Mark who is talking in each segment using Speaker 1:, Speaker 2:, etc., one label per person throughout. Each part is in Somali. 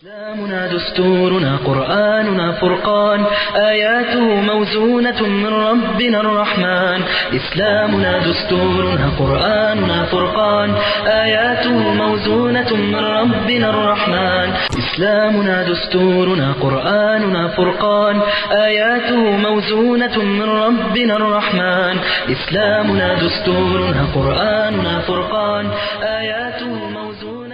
Speaker 1: إسلامنا دستورنا قرآننا فرقان آياته موزونة من ربنا الرحمن إسلامنا دستورنا قرآننا فرقان آياته موزونة من ربنا الرحمن إسلامنا دستورنا قرآننا فرقان آياته موزونة من ربنا الرحمن إسلامنا دستورنا قرآننا فرقان آياته موزونة من ربنا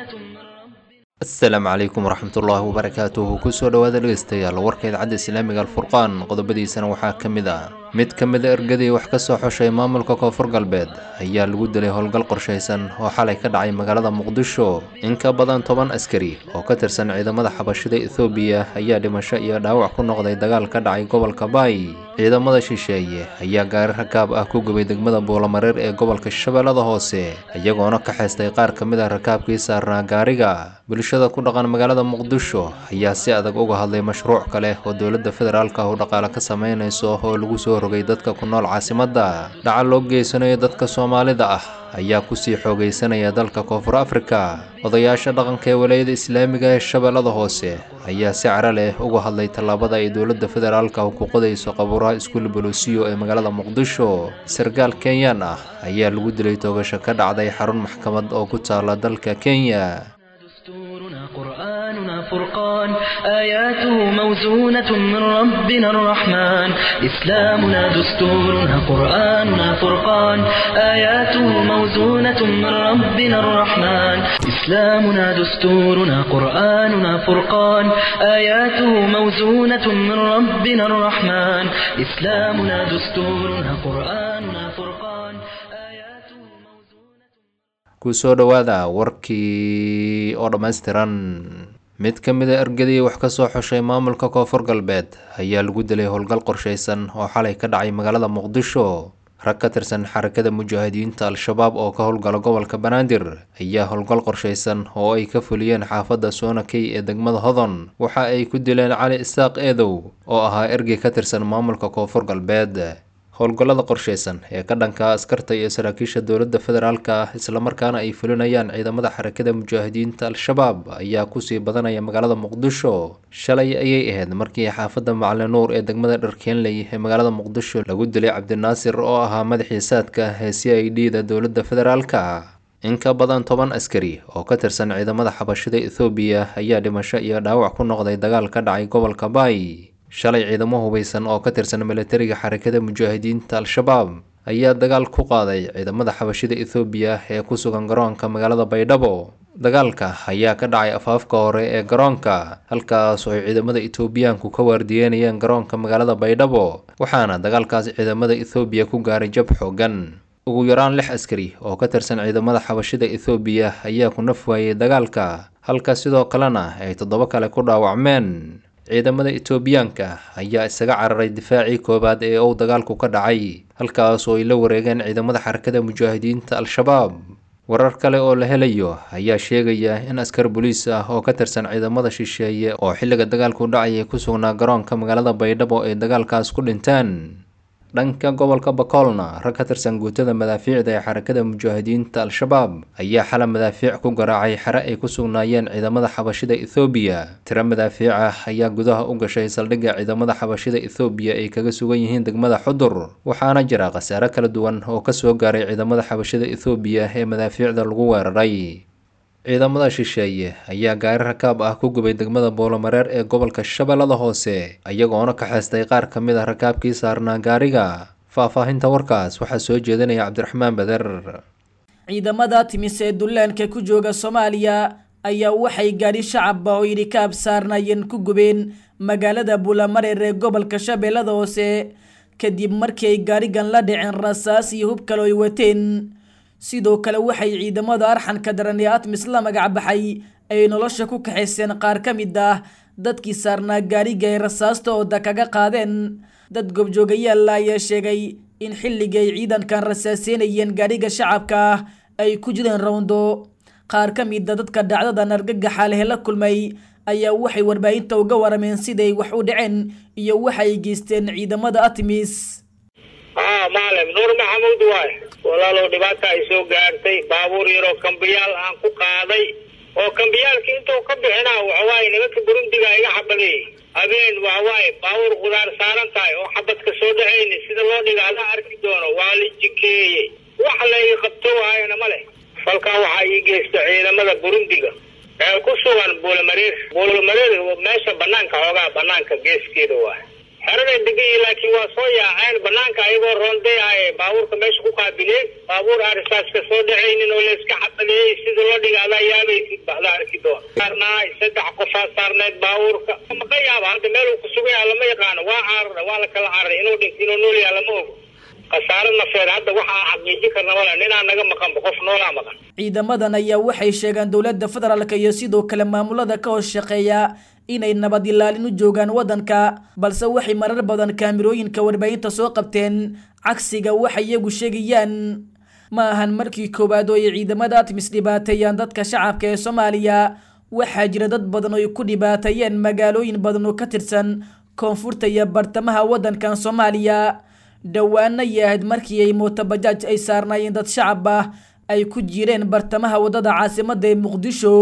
Speaker 2: asalaamu calaykum waraxmatullaahi wabarakaatuhu kusoo dhowaada dhegeystayaal warka idaacadda islaamiga alfurqaan qodobadiisana waxaa ka mid ah mid ka mid a ergadii wax ka soo xushay maamulka koonfur galbeed ayaa lagu dilay howlgal qorshaysan oo xalay ka dhacay magaalada muqdisho in ka badan toban askari oo ka tirsan ciidamada xabashida ethoobiya ayaa dhimasho iyo dhaawac ku noqday dagaal ka dhacay gobolka baay ciidamada shisheeye ayaa gaari rakaab ah ku gubay degmada buulamareer ee gobolka shabeellada hoose iyagoona ka xeystay qaar ka mid a rakaabkii saarnaa gaariga bulshada ku dhaqan magaalada muqdisho ayaa si adag uga hadlay mashruuc kale oo dowladda federaalka ah u dhaqaale ka sameynayso oo lagu soo rogay dadka ku nool caasimadda dhaca loo geysanayo dadka soomaalida ah ayaa kusii xoogaysanaya dalka koonfur afrika odayaasha dhaqanka ee walayada islaamiga ee shabeellada hoose ayaa si cara leh uga hadlay tallaabada ay dowladda federaalka ku qodayso qabuuraha iskuul bolosiyo ee magaalada muqdisho sarkaal kenyaan ah ayaa lagu dilay toogasho ka dhacday xarun maxkamad oo ku taala dalka kenya
Speaker 1: دستورنا قرآننا فرقان آياته موزونة من ربنا الرحمن إسلامنا دستورنا قرآننا فرقان آياته موزونة من ربنا الرحمن إسلامنا دستورنا قرآننا فرقان آياته موزونة من ربنا الرحمن إسلامنا دستورنا قرآننا فرقان آياته موزونة
Speaker 2: kusoo dhowaada warkii oo dhammaystiran mid ka mid a ergadii wax ka soo xushay maamulka koonfur galbeed ayaa lagu dilay howlgal qorshaysan oo xalay ka dhacay magaalada muqdisho rag ka tirsan xarakada mujaahidiinta al-shabaab oo ka howlgala gobolka banaadir ayaa howlgal qorshaysan oo ay ka fuliyeen xaafadda soonakey ee degmada hodon waxa ay ku dileen cali isaaq eedow oo ahaa ergey ka tirsan maamulka koonfur galbeed howlgallada qorshaysan ee ka dhanka askarta iyo saraakiisha dowladda federaalka ah islamarkaana ay fulinayaan ciidamada xarakada mujaahidiinta al-shabaab ayaa kusii badanaya magaalada muqdisho shalay ayay ahayd markii xaafadda macali nuur ee degmada dharkeenley ee magaalada muqdisho lagu dilay cabdinaasir oo ahaa madaxii saadka ee c i d da dowladda federaalka in ka badan toban askari oo ka tirsan ciidamada xabashida ethoobiya ayaa dhimasho iyo dhaawac ku noqday dagaal ka dhacay gobolka baay shalay ciidamo hubeysan oo ka tirsan milatariga xarakada mujaahidiinta al-shabaab ayaa dagaal ku qaaday ciidamada xabashida ethoobiya ee ku sugan garoonka magaalada baydhabo dagaalka ayaa ka dhacay afaafka hore ee garoonka halkaas oo ay ciidamada etoobiyaanku ka waardiyeynayeen garoonka magaalada baydhabo waxaana dagaalkaas ciidamada ethoobiya ku gaaray jab xoogan ugu yaraan lix askari oo ka tirsan ciidamada xabashida ethoobiya ayaa ku naf waayey dagaalka halka sidoo kalena ay toddoba kale ku dhaawacmeen ciidamada etoobiyaanka ayaa isaga cararay difaacii koowaad ee uu dagaalku ka dhacay halkaas oo ay la wareegeen ciidamada xarakada mujaahidiinta al-shabaab warar kale oo la helayo ayaa sheegaya in askar boliis ah oo ka tirsan ciidamada shisheeye oo xilliga dagaalku dhacayay ku sugnaa garoonka magaalada baydhabo ay dagaalkaas ku dhinteen dhanka gobolka bakoolna rag ka tirsan guutada madaafiicda ee xarakada mujaahidiinta al-shabaab ayaa xala madaafiic ku garaacay xere ay ku sugnaayeen ciidamada xabashida ethoobiya tiro madaafiic ah ayaa gudaha u gashay saldhigga ciidamada xabashida ethoobiya ay kaga sugan yihiin degmada xudur waxaana jira khasaare kala duwan oo kasoo gaaray ciidamada xabashida ethoobiya ee madaafiicda lagu weeraray ciidamada shisheeye ayaa gaari rakaab ah ku gubay degmada boolomareer ee gobolka shabeellada hoose iyagoona ka xeestay qaar ka mid a rakaabkii saarnaa gaariga faahfaahinta warkaas waxaa soo jeedinaya cabdiraxmaan bader
Speaker 3: ciidamada timis ee dullaanka ku jooga soomaaliya ayaa waxay gaadhi shacabba oo idhikaab saarnaayeen ku gubeen magaalada buulamareer ee gobolka shabeellada hoose kadib markii ay gaarigan la dhiceen rasaas iyo hub kale ay wateen sidoo kale waxay ciidamada arxanka daran ee atmis la magac baxay ay nolosha ku kaxayseen qaar ka mid ah dadkii saarnaa gaariga ay rasaasta ooda kaga qaadeen dad gobjoogayaalla ayaa sheegay in xilliga ay ciidankan rasaaseynayeen gaadhiga shacabka ah ay ku jireen rawndo qaar ka mida dadka dhacdadan argagaxa leh la kulmay ayaa waxay warbaahinta uga warameen siday wax u dhaceen iyo waxay geysteen ciidamada atmis
Speaker 4: haa maalim nuur maxamuud waay walaalow dhibaata ay soo gaartay baabuur yaroo kambiyaal aan ku qaaday oo kambiyaalka intuu ka bixinaa waxawaaye nimanka burundiga iga xabadeeyey habeen waxawaaye baabuur khudaar saaran tahay oo xabadka soo dhacayni sida loo dhiga adaa arki doono waa la jikeeyey wax la ii qabto waayana ma leh falkaa waxaa ii geysta ciidamada burundiga ee ku sugan buulamareer buulamareer meesha banaanka xoogaa banaanka geeskeeda waa xeraday degayi laakiin waa soo yaaceen banaanka ayagoo roonday ah ee baabuurka meesha ku qaabileen baabuur arisaaska soo dhacaynin oo layska xabadeeyey sida loo dhiga adaa yaabaysid baxda arki doona saarnaay saddex qofaa saarneed baabuurka maqa yaaba hadda meel uu kusugan yaha lama yaqaano waa caarara waa la kala cararay inuu dhint inuu nool yaha lama ogo khasaaro nafeed hadda waxaa xaqiijin karna male ninaa naga maqanba qof noolaa maqan
Speaker 3: ciidamadan ayaa waxay sheegaan dowladda federaalka iyo sidoo kale maamulada ka hoos shaqeeya inay nabad ilaalin u joogaan waddanka balse waxay marar badan kaamirooyinka warbaahinta soo qabteen cagsiga waxay iyagu sheegayaan ma ahan markii koowaad oo ay ciidamada atmis dhibaateeyaan dadka shacabka ee soomaaliya waxaa jira dad badan oo ay ku dhibaateeyeen magaalooyin badan oo ka tirsan koonfurta iyo bartamaha waddankan soomaaliya dhowaana yahayd markii ay mootobajaaj ay saarnaayeen dad shacab ah ay ku jireen bartamaha waddada caasimadda ee muqdisho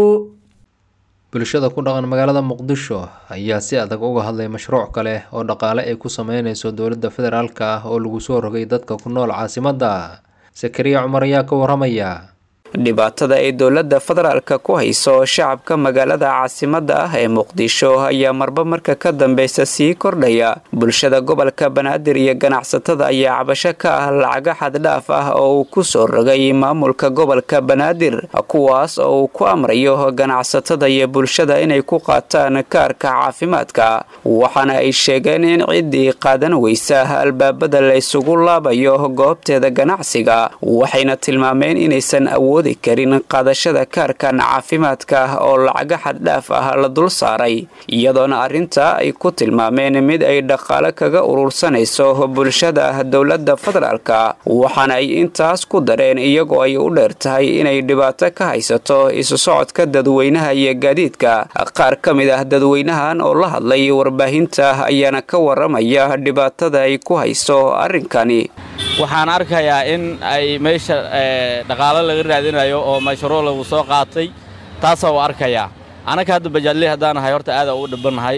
Speaker 2: bulshada ku dhaqan magaalada muqdisho ayaa si adag uga hadlay mashruuc kale oo dhaqaale ay ku sameyneyso dowladda federaalka ah oo lagu soo rogay dadka ku nool caasimadda sakariya cumar ayaa ka waramaya
Speaker 5: dhibaatada ay dowladda federaalka ku hayso shacabka magaalada caasimadda ah ee muqdisho ayaa marba marka ka dambeysa sii kordhaya bulshada gobolka banaadir iyo ganacsatada ayaa cabasho ka ah lacaga xaddhaaf ah oo uu ku soo rogay maamulka gobolka banaadir kuwaas oo uu ku amrayo ganacsatada iyo bulshada inay ku qaataan kaarka caafimaadka waxaana ay sheegeen in ciddii qaadan weysa albaabada la isugu laabayo goobteeda ganacsiga waxayna tilmaameen inaysan awood karin qaadashada kaarkan caafimaadka oo lacaga xaddhaaf ah la dul saaray iyadoona arrintaa ay ku tilmaameen mid ay dhaqaale kaga urursanayso bulshada dowladda federaalka waxaana ay intaas ku dareen iyagoo ay u dheer tahay inay dhibaato ka haysato isu socodka dadweynaha iyo gaadiidka qaar ka mid ah dadweynahan oo la hadlay warbaahinta ayaana ka waramaya dhibaatada ay ku hayso arrinkani
Speaker 6: waxaan arkayaa in ay meesha dhaqaalo laga raadinayo oo mashruuc lagu soo qaatay taasaa u arkayaa anaka hadda bajaadley haddaan nahay horta aada u dhibannahay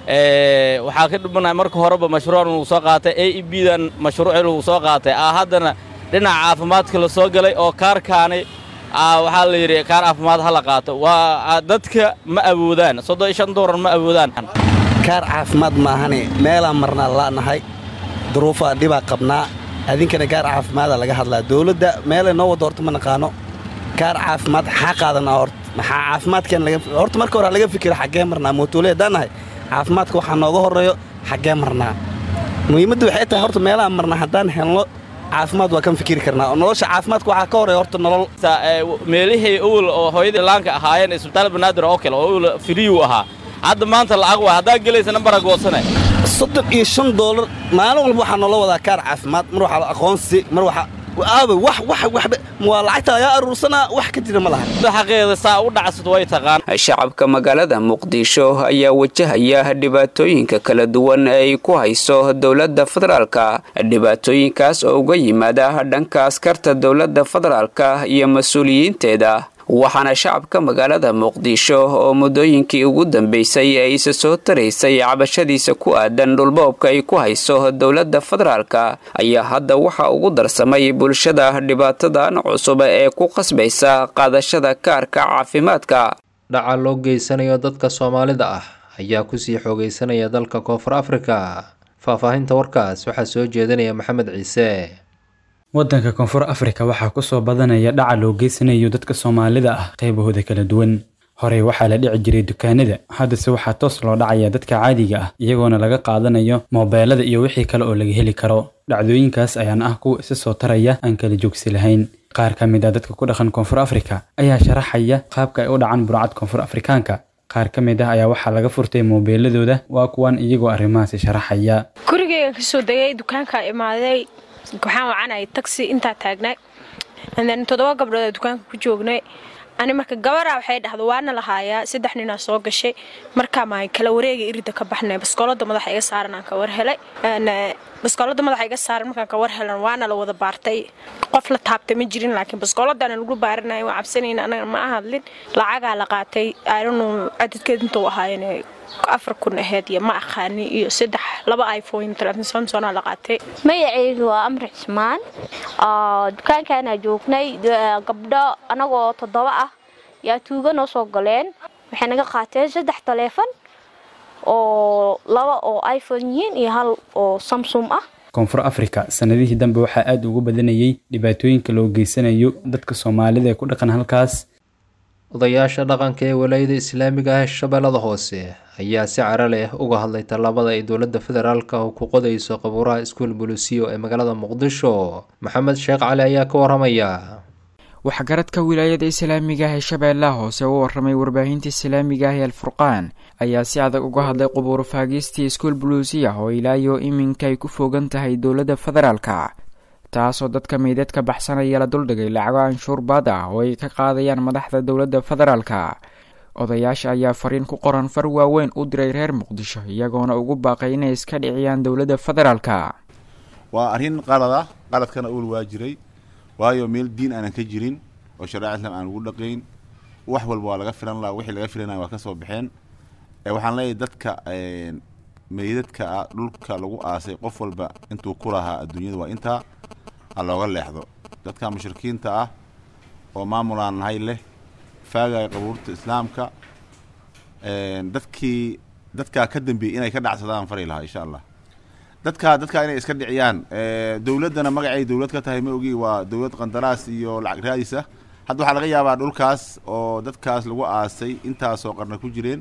Speaker 6: waxaa ka dhibannahay marka horeba mashruucan lagu soo qaatay a e b dan mashruucii lagu soo qaatay ah haddana dhinaca caafimaadka la soo galay oo kaarkaani waxaa la yidhi kaar caafimaad ha la qaato waa dadka ma awoodaan soddon iyo shan doolar ma awoodaan
Speaker 7: kaar caafimaad maahane meelaan marnaa la'nahay duruufaa dhibaa qabnaa adinkana gaar caafimaada laga hadlaa dowladda meelay noo waddo horta ma naqaano gaar caafimaad xaa qaadanaa horta maxaa caafimaadkan horta marka hore laga fikira xaggee marnaa mootoole haddaan nahay caafimaadka waxaa nooga horreeyo xaggee marnaa muhiimadda waxay tahay horta meelaha marnaa haddaan helno caafimaad waa kan fikiri karnaa oo nolosha caafimaadka waxaa ka horreeya horta nolol
Speaker 6: meelihii owel oo hooyadii laanka ahaayeen isbitaal banaadir oo kale oo owel firiyu ahaa hadda maanta lacag waa haddaa gelaysa nambara goosane
Speaker 7: soddon iyo shan doolar maalin walba waxaa noola wadaa kaar caafimaad mar waxaa aqoonsi mar waxaa aaba wax wax waxba waa lacagta lagaa aruursanaa wax ka jira ma laha
Speaker 6: xaqeeda saa u dhacsato way taqaan
Speaker 5: shacabka magaalada muqdisho ayaa wajahaya dhibaatooyinka kala duwan ee ay ku hayso dowladda federaalka dhibaatooyinkaas oo uga yimaada dhanka askarta dowladda federaalka iyo mas-uuliyiinteeda waxaana shacabka magaalada muqdisho oo muddooyinkii ugu dambeysay ay isa soo taraysay cabashadiisa ku aadan dhulboobka ay ku hayso dowladda federaalka ayaa hadda waxa ugu darsamay bulshada dhibaatadan cusub ee ku qasbaysa qaadashada kaarka caafimaadka
Speaker 2: dhaca loo geysanayo dadka soomaalida ah ayaa kusii xoogeysanaya dalka koonfur afrika faahfaahinta warkaas waxaa soo jeedinaya maxamed ciise
Speaker 8: waddanka koonfur afrika waxaa kusoo badanaya dhaca loo geysanayo dadka soomaalida ah qaybahooda kala duwan horey waxaa la dhici jiray dukaanada haddase waxaa toos loo dhacaya dadka caadiga ah iyagoona laga qaadanayo moobeelada iyo wixii kale oo laga heli karo dhacdooyinkaas ayaana ah kuwa isa soo taraya aan kala joogsi lahayn qaar ka mid ah dadka ku dhaqan koonfur afrika ayaa sharaxaya qaabka ay u dhacaan burcad koonfur afrikaanka qaar ka mid ah ayaa waxaa laga furtay moobeeladooda waa kuwan iyagoo arrimahaasi sharaxaya
Speaker 9: gurigeyga kasoo degay dukaanka imaaday waxaan wacanayay taxi intaa taagnay then toddoba gabdhood dukaanka ku joognay ani marka gabaraa waxay dhahda waana lahaayaa saddex ninaa soo gashay markaa maan kala wareega irida ka baxnay baskoolada madaxa iga saaran aan ka war helay baskoolada madaxa iga saaran markaan ka war helan waana la wada baartay qof la taabtay ma jirin laakiin baskooladaana lagu baaranaya waan cabsanayna anaga ma ahadlin lacagaa la qaatay aanu cadadkeed intuu ahaayeen afar kun aheyd iyo ma aqaani iyo saddex laba iphone telefoon samsona la qaatay
Speaker 10: magacaygu waa amri cismaan dukaankaana joognay gabdho anagoo toddoba ah yaa tuuga noo soo galeen waxay naga qaateen saddex taleefon oo laba oo iphone yihiin iyo hal oo samsung ah
Speaker 8: koonfur africa sanadihii dambe waxaa aada ugu badanayay dhibaatooyinka loo geysanayo dadka soomaalida ee ku dhaqan halkaas
Speaker 2: odayaasha dhaqanka ee walaayada islaamiga ah ee shabeellada hoose ayaa si cara leh uga hadlay tallaabada ay dowladda federaalka ku qodayso qabuuraha iskuul bulusiyo ee magaalada muqdisho maxamed sheekh cali ayaa ka waramaya
Speaker 11: waxgaradka wilaayada islaamiga ah ee shabeellaha hoose u waramay warbaahinta islaamiga ah ee alfurqaan ayaa si adag uga hadlay qubuuro faagiistii iskuul buluusiya oo ilaayo iminka ay ku fogan tahay dowladda federaalka taasoo dadka meydadka baxsanaya la duldhigay lacago anshuur baad ah oo ay ka qaadayaan madaxda dowladda federaalka odayaasha ayaa fariin ku qoran far waaweyn u diray reer muqdisho iyagoona ugu baaqay inay iska dhiciyaan dowladda federaalka
Speaker 12: waa arrin qalad ah qaladkana uul waa jiray waayo meel diin aanan ka jirin oo shareeca islam aan ugu dhaqayn wax walba waa laga filan laha wixii laga filanaya waa ka soo baxeen waxaan leeyahay dadka meydadka ah dhulka lagu aasay qof walba intuu ku lahaa adduunyada waa intaa ha looga leexdo dadka mushrikiinta ah oo maamulaan nahay leh faagaya qabuurta islaamka dadkii dadkaa ka dambeeyey inay ka dhacsadaan fari lahaa insha allah dadkaa dadkaa inay iska dhiciyaan dowladdana magacay dowlad ka tahay ma ogi waa dowlad qandaraas iyo lacag raadis ah hadda waxaa laga yaabaa dhulkaas oo dadkaas lagu aasay intaasoo qarna ku jireen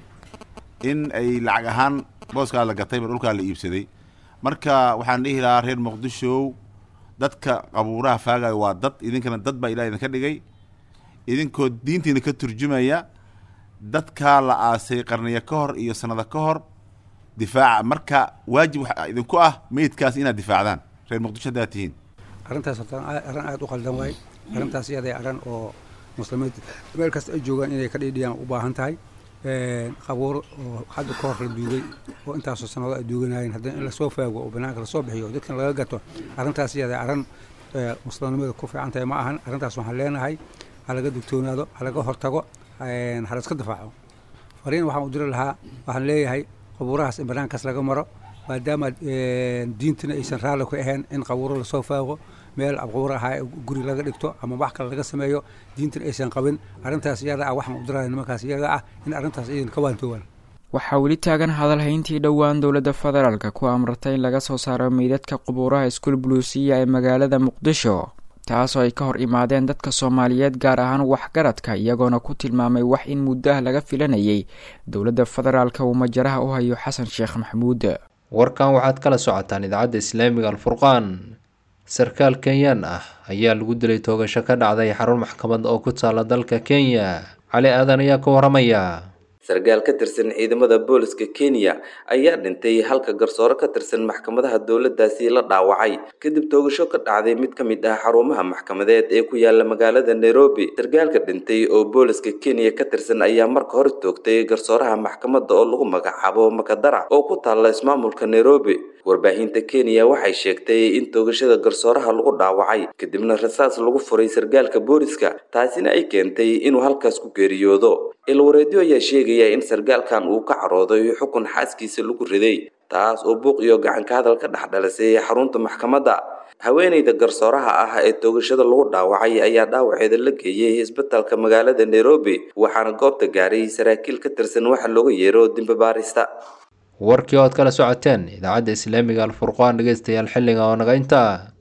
Speaker 12: in ay lacag ahaan booskaa la gatayba dhulkaa la iibsaday marka waxaan dhihi lahaa reer muqdishow dadka qabuuraha faagaya waa dad idinkana dad baa ilaah idinka dhigay idinkoo diintiina ka turjumaya dadkaa la aasay qarniyo ka hor iyo sanado ka hor difaaca marka waajib waxaa idinku ah meydkaas inaad difaacdaan reer muqdisho haddaad tihiin
Speaker 13: arrintaas horta arrin aada u qaldan waay arrintaas iyaday arrin oo muslimiinta meel kasta ay joogaan inay ka dhiidhiyaan u baahan tahay qabuur oo hadda ka hor la duugay oo intaasoo sanado ay duuganayeen haddana in lasoo faago oo banaanka lasoo bixiyo dadkan laga gato arrintaas iyada arrin muslimnimada ku fiican tahay ma ahan arrintaas waxaan leenahay ha laga digtoonaado ha laga hortago ha la iska difaaco fariin waxaan u diri lahaa waxaan leeyahay qabuurahaas in banaankaas laga maro maadaama diintina aysan raalli ku ahayn in qabuuro lasoo faago meel qabuur ahaa guri laga dhigto ama wax kale laga sameeyo diintina aysan qabin arrintaas iyada ah waxaan u diraya nimankaas iyaga ah in arrintaas idin ka waantoobaan
Speaker 11: waxaa weli taagan hadalhayntii dhowaan dowladda federaalka ku amratay in laga soo saaro meydadka qubuuraha iskuul buluusiya ee magaalada muqdisho taasoo ay ka hor imaadeen dadka soomaaliyeed gaar ahaan waxgaradka iyagoona ku tilmaamay wax in muddo ah laga filanayay dowladda federaalka uu majaraha u hayo xasan sheekh maxamuud
Speaker 2: warkan waxaad kala socotaan idaacadda islaamiga alfurqaan sarkaal kenyaan ah ayaa lagu dilay toogasho ka dhacday xarun maxkamad oo ku taala dalka kenya cali aadan ayaa ka waramaya
Speaker 14: sarkaal ka tirsan ciidamada booliska kenya ayaa dhintay halka garsoore ka tirsan maxkamadaha dowladdaasi la dhaawacay kadib toogasho ka dhacday mid ka mid ah xarumaha maxkamadeed ee ku yaala magaalada nairobi sarkaalka dhintay oo booliska kenya ka tirsan ayaa marka hore toogtay garsooraha maxkamadda oo lagu magacaabo makadara oo ku taalla ismaamulka nairobi warbaahinta kenya waxay sheegtay in toogashada garsooraha lagu dhaawacay kadibna rasaas lagu furay sarkaalka booliska taasina ay keentay inuu halkaas ku geeriyoodo ilwareedyo ayaa sheegaya in sarkaalkan uu ka carooday xukun xaaskiisa lagu riday taas oo buuq iyo gacanka hadal ka dhex dhalisay xarunta maxkamadda haweeneyda garsooraha ah ee toogashada lagu dhaawacay ayaa dhaawaceeda la geeyey isbitalka magaalada nairobi waxaana goobta gaaray saraakiil ka tirsan waxa looga yeero dimbabaarista
Speaker 2: warkii ood kala socoteen idaacadda islaamiga alfurqaan dhegeystayaal xilliga oo naga intaa